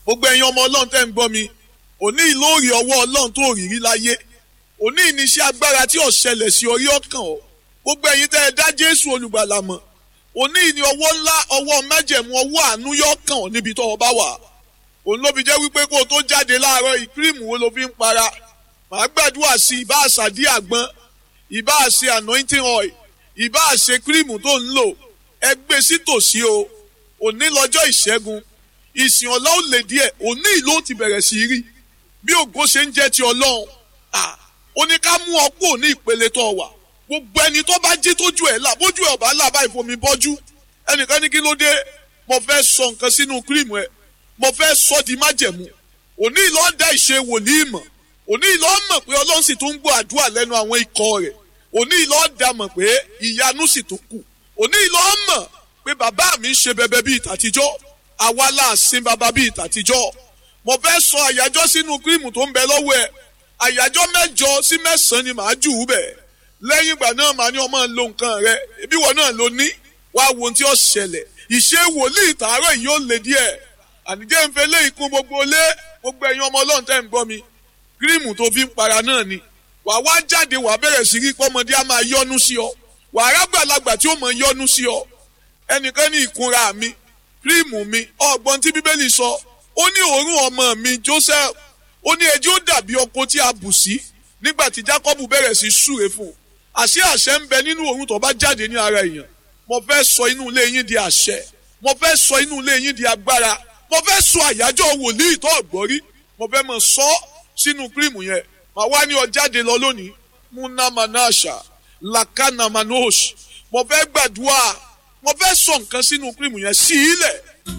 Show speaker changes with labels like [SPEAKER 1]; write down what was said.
[SPEAKER 1] gbogbo ẹ̀yin ọmọ ọlọ́run tẹ́ ń gbọ́ mi òní ìlóòrè ọwọ́ ọlọ́run tó rírí láyé òní ìníṣẹ́ agbára tí ò ṣẹlẹ̀ sí orí ọkàn ọ gbogbo ẹ̀yin tẹ́ ẹ dá jésù olùgbàlà mọ̀ òní ìní ọwọ́ ńlá ọwọ́ májẹ̀mú ọwọ́ àánú yọ kàn ọ́ níbi tó o bá wà òun ló fi jẹ́ wípé kó o tó jáde láàárọ̀ ìkírìmù wo ló fi ń para màá gbàdúrà sí ìbá àṣàdí àgbọn ìbá àṣe anointing oil ìbá àṣe kírìmù tó ń lò ẹ gbé sí tòsí o òní lọ́jọ́ ìṣẹ́gun ìsìn ọ̀la ò lè díẹ̀ òní ìlú ti bẹ̀rẹ̀ sí rí bí ògo ṣe ń jẹ́ ti ọlọ́run ó ní ká mú ọ kúrò ní ìpele tó wà gbogbo ẹni tó bá jí tójú ẹ̀ là bójú ẹ̀ ọ̀bá là báyìí fomi bọ́jú ẹnìkan ní kí ló dé mo fẹ́ sọ nǹkan sínú kírìmù ẹ̀ mo fẹ́ sọ di májẹ̀mú òní ìlọ́ dá ìṣe wòlíì mọ̀ òní ìlọ́ mọ̀ pé ọlọ́run sì tún ń gbọ́ àdúrà lẹ́nu àwọn ikọ̀ rẹ̀ òní ìlọ́ dá mọ̀ pé ìyanu sì tún kù òní ìlọ́ mọ̀ pé bàbá mi ń ṣe bẹbẹ bíi tàtijọ́ àwa là sin bàbá bíi tàtijọ́ mo fẹ́ sọ àyájọ́ sínú kírìmù tó ń bẹ lọ́wọ́ ẹ̀ àyájọ́ mẹ́jọ sí mẹ́sàn-án ni màá jù ú bẹ̀ lẹ́yìn ìgbà náà màá ní ọmọ lo nǹkan rẹ ibi wọn náà ló ní wàá wo ohun tí ó ṣẹlẹ̀ ìṣe wòlíì tààrọ̀ yìí ó lè díẹ̀ ànijẹ́ ń fẹ́ lé ikú gbogbo lé gbogbo ẹ̀yin ọmọ ọlọ́run tẹ́ ń gbọ́ mi kírìmù tó fi ń para náà ni wàá wá jáde wàá bẹ̀rẹ̀ sí rí pọ́mọdé á máa yọ́nú sí ọ wàá rágbàlagbà tí ó mọ̀ yọ́nú sí ọ ẹnìkan ní ìkunra mi kírìmù mi ọgbọ́n tí bíbélì sọ ó ní òórùn ọmọ mi Joseph ó ní ẹjọ́ ó dàbí ọkọ tí a bù sí nígbà tí Jacob bẹ̀rẹ̀ sí súre fún un àṣẹ àṣẹ ń bẹ nínú òórùn tó bá jáde ní ara èèyàn mo fẹ́ sọ inú ilé yín di àṣẹ mo fẹ́ sọ inú ilé yín di agbára mo fẹ́ sọ àyájọ́ wòlíì tó ọ̀gbọ́rí mo fẹ́ mọ̀ sọ sínú kírìmù yẹn màá wá ní ọ jáde lọ lónìí munamanasha lakanamanosh mo fẹ́ gbàdúrà mo fẹ́ sọ nǹkan sínú kírìmù yẹn sí ilẹ̀